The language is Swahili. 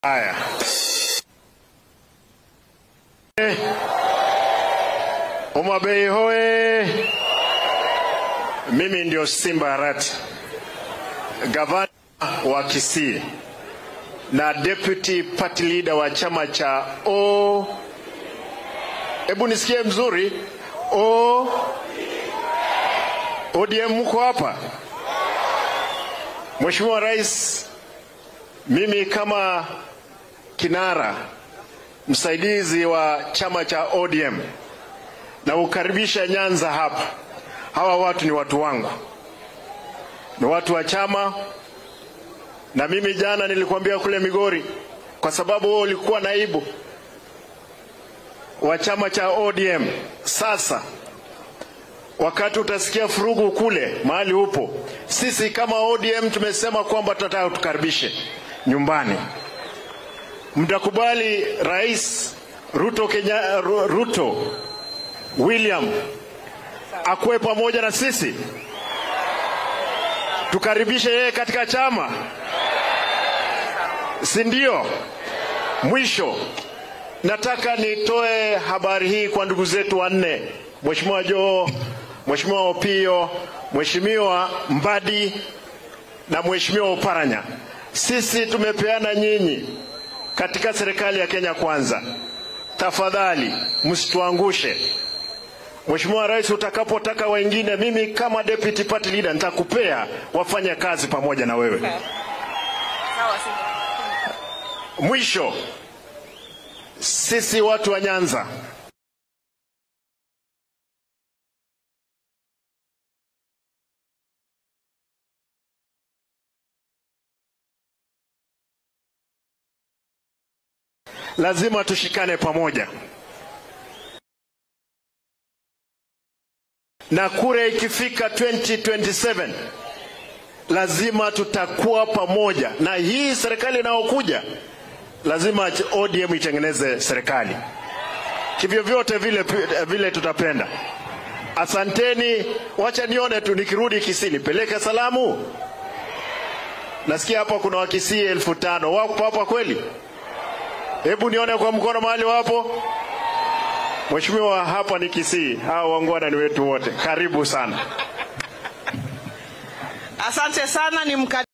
Haya, Eh, Homa Bay hoye! Mimi ndio Simba Arati, gavana wa Kisii na deputy party leader wa chama cha O. Hebu nisikie mzuri, O ODM, mko hapa? Mheshimiwa Rais, mimi kama kinara msaidizi wa chama cha ODM na ukaribisha Nyanza hapa. Hawa watu ni watu wangu, ni watu wa chama, na mimi jana nilikwambia kule Migori, kwa sababu wewe ulikuwa naibu wa chama cha ODM. Sasa wakati utasikia furugu kule mahali upo, sisi kama ODM tumesema kwamba tunataka tukaribishe nyumbani. Mtakubali Rais Ruto, Kenya, Ru- Ruto William akuwe pamoja na sisi, tukaribishe yeye katika chama, si ndio? Mwisho nataka nitoe habari hii kwa ndugu zetu wanne, Mheshimiwa Joho, Mheshimiwa Opio, Mheshimiwa Mbadi na Mheshimiwa Oparanya. Sisi tumepeana nyinyi katika serikali ya Kenya Kwanza. Tafadhali msituangushe. Mheshimiwa Rais, utakapotaka wengine, mimi kama deputy party leader nitakupea wafanye kazi pamoja na wewe. Mwisho, sisi watu wa Nyanza lazima tushikane pamoja, na kura ikifika 2027 lazima tutakuwa pamoja, na hii serikali inayokuja lazima ODM itengeneze serikali kivyo vyote vile, vile tutapenda. Asanteni, wacha nione tu nikirudi Kisii nipeleke salamu. Nasikia hapa kuna Wakisii elfu tano wapo hapa kweli? Hebu nione kwa mkono mahali wapo. Mheshimiwa, hapa ni Kisii, hawa wangwana ni wetu wote. Karibu sana. Asante sana ni mka